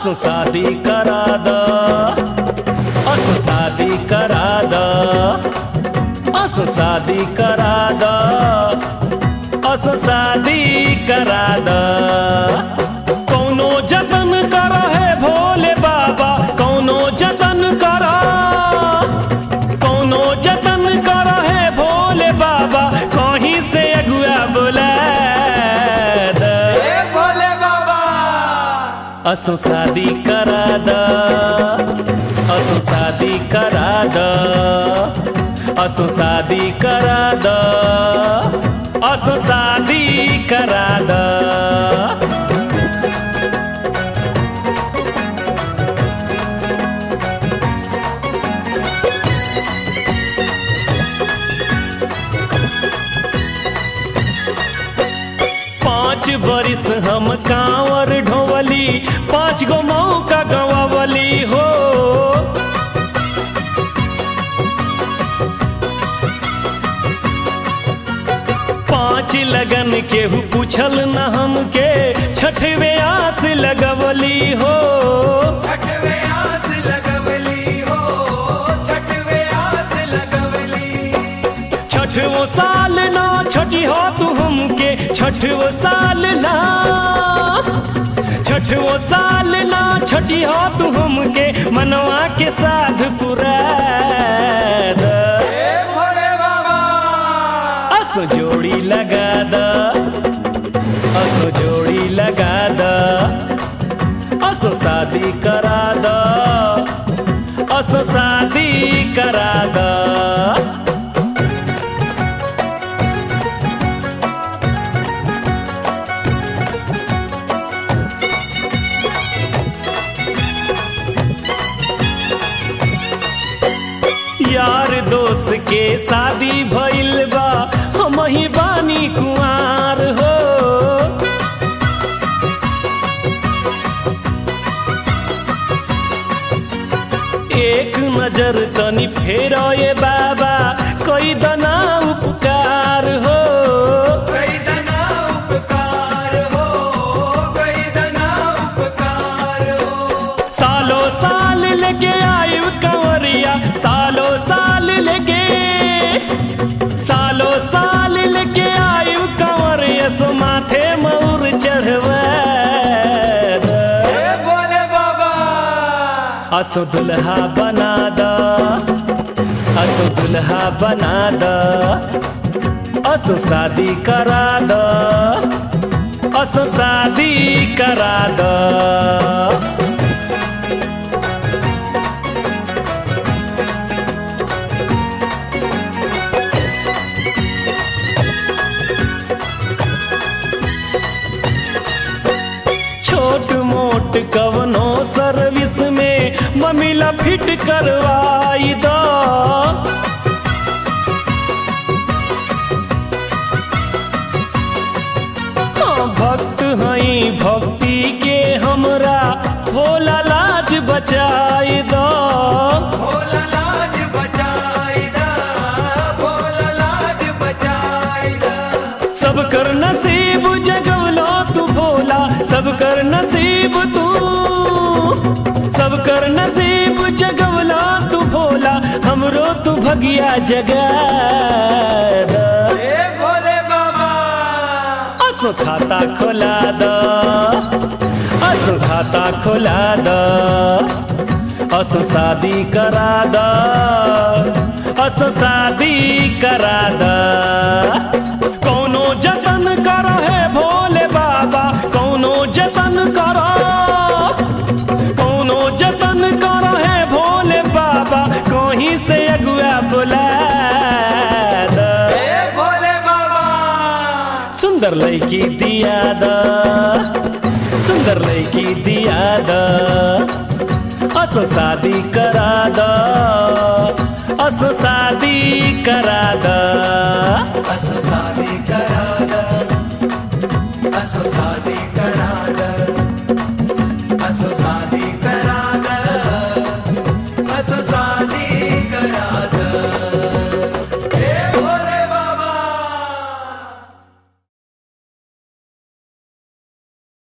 असो शादी करा द असो शादी करा द असो शादी करा द असो शादी करा द कौनो जतन कर है भोले बाबा कौनो जतन कर कौनो जतन कर है भोले बाबा कहीं से अगुआ बोला द ए भोले बाबा असो शादी करा द असो शादी करा द असो शादी करा द असो शादी करा द पाँच बरिस हम कांवर ढोवली पाँच गो मौका गवावली हो पाँच लगन केहू पूछल न हमके छठवे आस लगवली हो छठवे आस लगवली हो छठवे आस लगवली छठवो साल ना छठी हो तू हमके छठवो साल ना छठवो साल ना छठी हो तू हमके मनवा के साध पुरा द ए भोले बाबा असो जोड़ी लगा द असो जोड़ी लगा द असो शादी करा द असो शादी करा द यार दोस्त के शादी भइल बा हम ही बानी कुआर हो एक नजर तनी फेरो ये बाबा कोई दना उपकार हो कई दना उपकार हो कई दना उपकार हो सालो साल लेके आयु कंवरिया सालो साल लेके सालो साल लेके आयु कंवरिया सो माथे मऊर चढ़वा द। ए भोले बाबा असो दुल्हा बना द असो दुल्हा बना द असो शादी करा द असो शादी करा द छोट मोट कवनो सर्विस में ममिला फिट करवाई दो हाँ, भक्त हई भक्ति के हमरा भोला लाज बचाई दो भोला लाज बचाई दा भोला लाज बचाई दा सब कर नसीब जगवलो तू भोला सब कर नसीब तू सब कर नसीब जगवला तू भोला हमरो तू भगिया जगा द। ए भोले बाबा असो खाता खोला द असो खाता खोला द असो शादी करा द असो शादी करा द कौनो जतन करो है भोले बाबा कौनो जतन करो कौनो जतन करो है भोले बाबा कहीं से अगुआ बुला द ए भोले बाबा सुंदर लड़की दिया द सुंदर लड़की दिया द असो शादी करा द असो शादी करा द असो